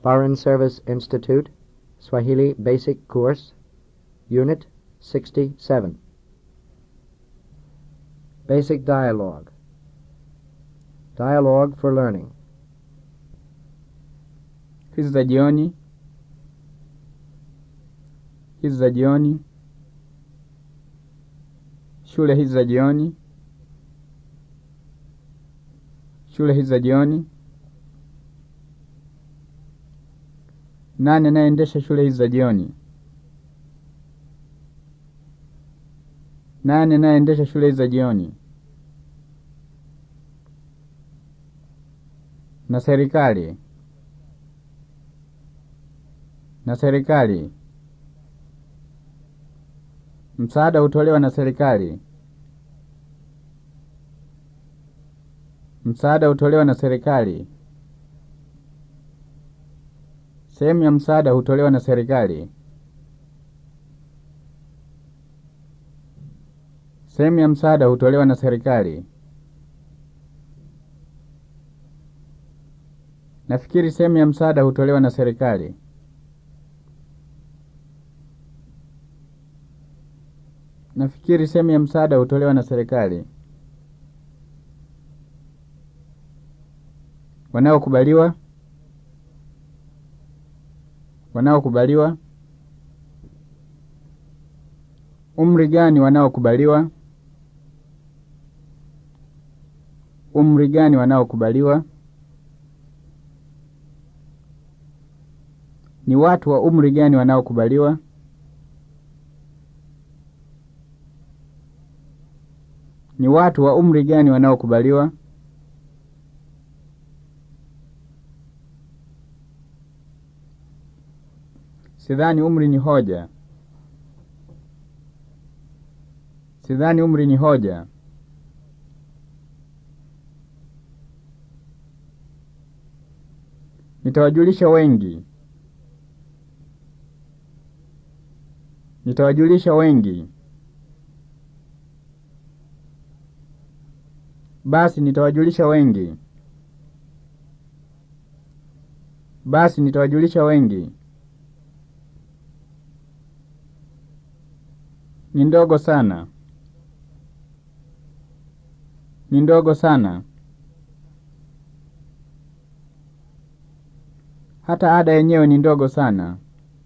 Foreign Service Institute, Swahili Basic Course, Unit 67. Basic Dialogue. Dialogue for Learning. hizi za jioni, hizi za jioni, shule hizi za jioni, shule hizi za jioni. Nani anayeendesha shule hizi za jioni? Nani anayeendesha shule hizi za jioni? Na serikali na serikali. Msaada hutolewa na serikali. Msaada hutolewa na serikali. Sehemu ya msaada hutolewa na serikali. Sehemu ya msaada hutolewa na serikali. Nafikiri sehemu ya msaada hutolewa na serikali. Nafikiri sehemu ya msaada hutolewa na serikali. Wanaokubaliwa, wanaokubaliwa. Umri gani wanaokubaliwa? Umri gani wanaokubaliwa? Ni watu wa umri gani wanaokubaliwa? Ni watu wa umri gani wanaokubaliwa? Sidhani umri ni hoja. Sidhani umri ni hoja. Nitawajulisha wengi. Nitawajulisha wengi. Basi nitawajulisha wengi. Basi nitawajulisha wengi. Ni ndogo sana. Ni ndogo sana. Hata ada yenyewe ni ndogo sana.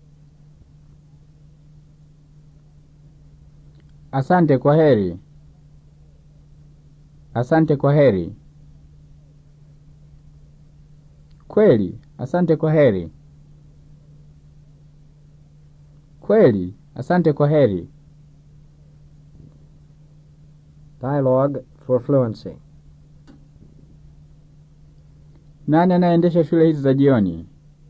Asante kwa heri. Asante kwa heri. Kweli, asante kwa heri. Kweli, asante kwa heri. Dialogue for Fluency. Nani anayeendesha shule hizi za jioni?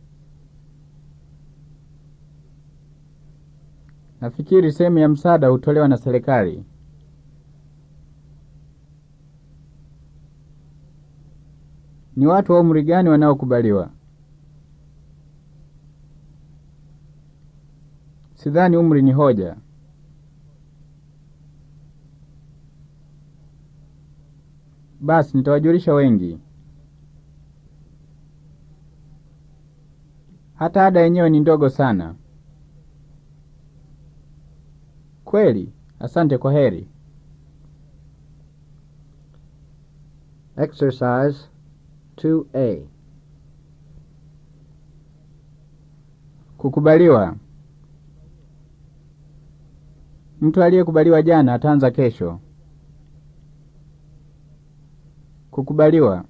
Nafikiri sehemu ya msaada hutolewa na serikali. Ni watu wa umri gani wanaokubaliwa? Sidhani umri ni hoja. Basi nitawajulisha wengi. Hata ada yenyewe ni ndogo sana. Kweli, asante kwa heri. Exercise 2A. Kukubaliwa. Mtu aliyekubaliwa jana ataanza kesho. Kukubaliwa.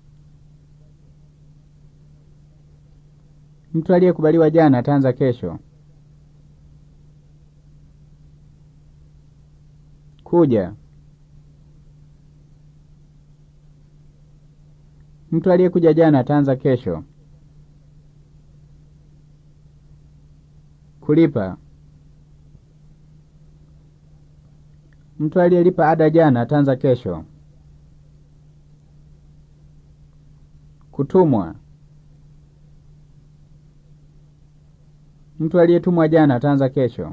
Mtu aliyekubaliwa jana ataanza kesho. Kuja. Mtu aliyekuja jana ataanza kesho. Kulipa. Mtu aliyelipa ada jana ataanza kesho. Kutumwa. Mtu aliyetumwa jana ataanza kesho.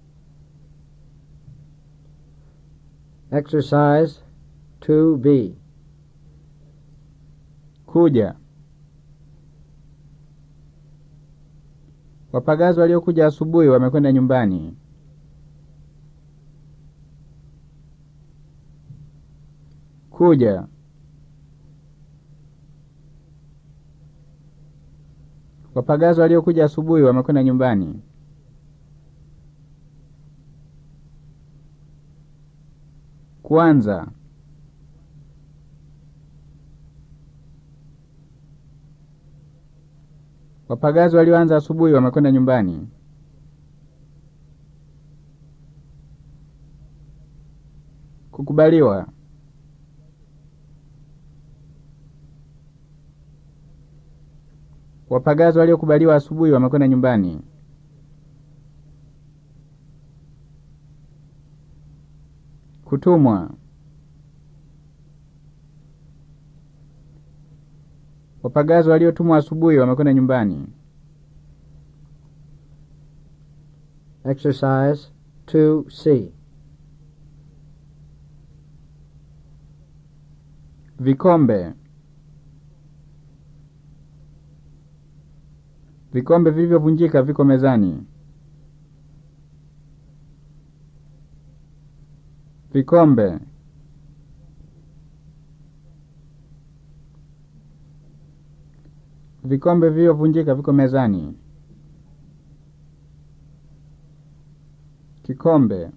Exercise 2B. Kuja. Wapagazi waliokuja asubuhi wamekwenda nyumbani. Kuja. Wapagazi waliokuja asubuhi wamekwenda nyumbani. Kwanza. Wapagazi walioanza asubuhi wamekwenda nyumbani. Kukubaliwa. Wapagazi waliokubaliwa asubuhi wamekwenda nyumbani. Kutumwa. Wapagazi waliotumwa asubuhi wamekwenda nyumbani. Exercise 2C. Vikombe. Vikombe vilivyovunjika viko mezani. Vikombe. Vikombe vilivyovunjika viko mezani. Kikombe.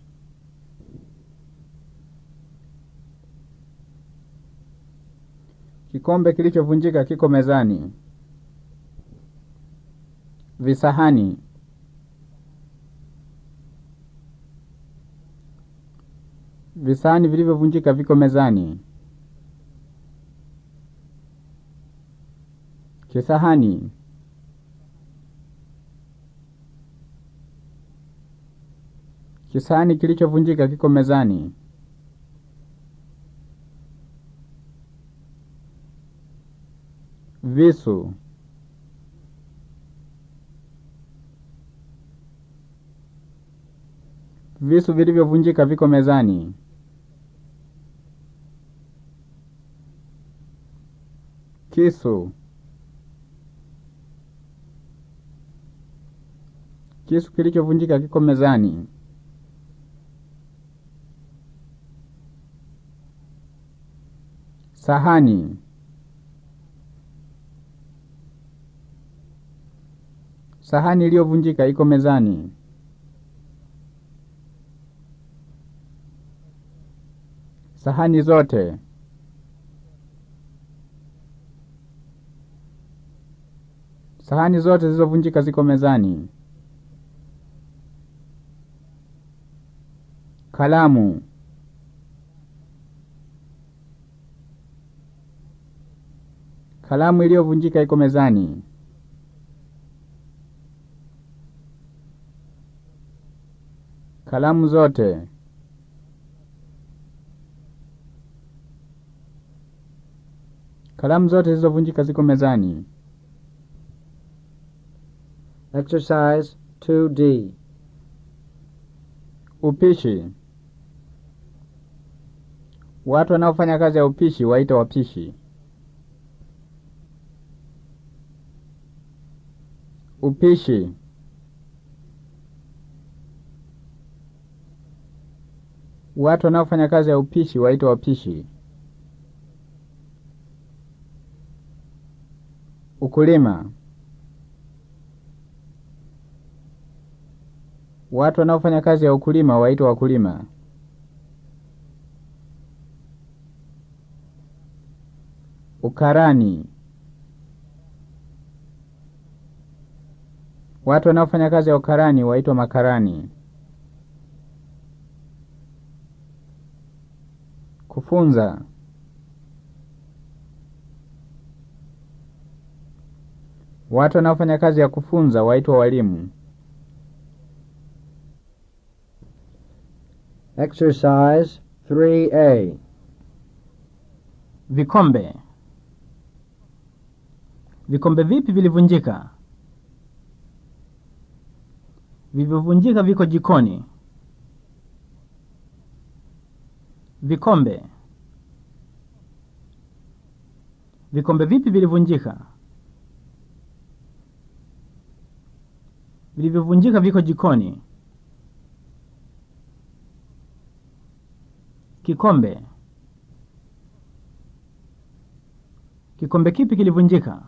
Kikombe kilichovunjika kiko mezani. Visahani. Visahani vilivyovunjika viko mezani. Kisahani. Kisahani kilichovunjika kiko mezani. Visu. Visu vilivyovunjika viko mezani. Kisu. Kisu kilichovunjika kiko mezani. Sahani. Sahani iliyovunjika iko mezani. Sahani zote. Sahani zote zilizovunjika ziko mezani. Kalamu. Kalamu iliyovunjika iko mezani. Kalamu zote. Kalamu zote zilizovunjika ziko mezani. Exercise 2D. Upishi. Watu wanaofanya kazi ya upishi waita wapishi. Upishi. Watu wanaofanya kazi ya upishi waita wapishi. Ukulima. Watu wanaofanya kazi ya ukulima waitwa wakulima. Ukarani. Watu wanaofanya kazi ya ukarani waitwa makarani. Kufunza. Watu wanaofanya kazi ya kufunza waitwa walimu. Exercise 3A. Vikombe. Vikombe vipi vilivunjika? Vilivyovunjika viko jikoni. Vikombe. Vikombe vipi vilivunjika? Vilivyovunjika viko jikoni. Kikombe. Kikombe kipi kilivunjika?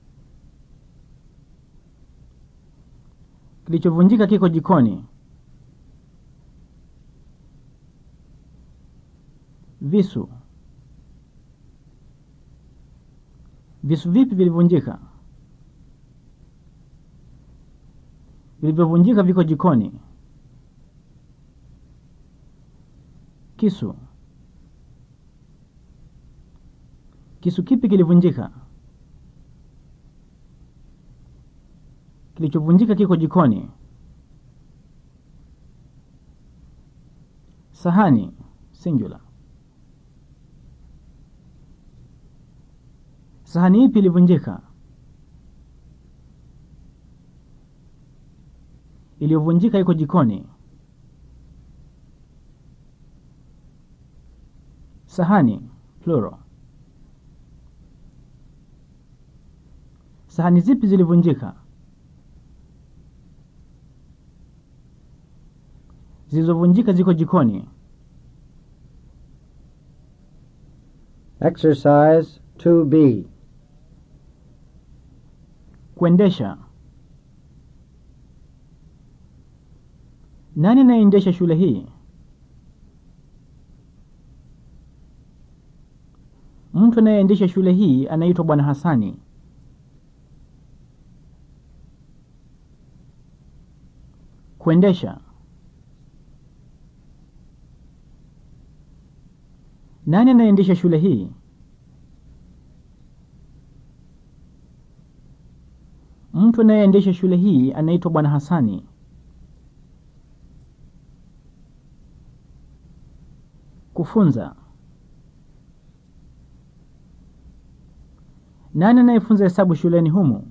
Kilichovunjika kiko jikoni. Visu. Visu vipi vilivunjika? Vilivyovunjika viko jikoni. Kisu. Kisu kipi kilivunjika? Kilichovunjika kiko jikoni. Sahani singular. Sahani ipi ilivunjika? Iliyovunjika iko jikoni. Sahani plural. Sahani zipi zilivunjika? Zilizovunjika ziko jikoni. Exercise 2B. Kuendesha. Nani anayeendesha shule hii? Mtu anayeendesha shule hii anaitwa Bwana Hasani. Kuendesha. Nani anayeendesha shule hii? Mtu anayeendesha shule hii anaitwa Bwana Hasani. Kufunza. Nani anayefunza hesabu shuleni humu?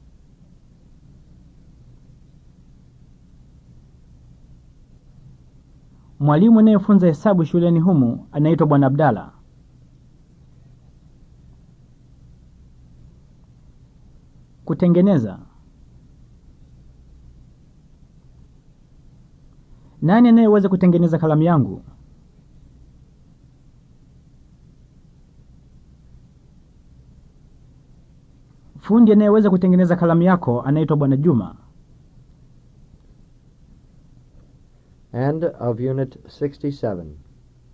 Mwalimu anayefunza hesabu shuleni humu anaitwa Bwana Abdalla. Kutengeneza. Nani anayeweza kutengeneza kalamu yangu? Fundi anayeweza kutengeneza kalamu yako anaitwa Bwana Juma. End of Unit 67.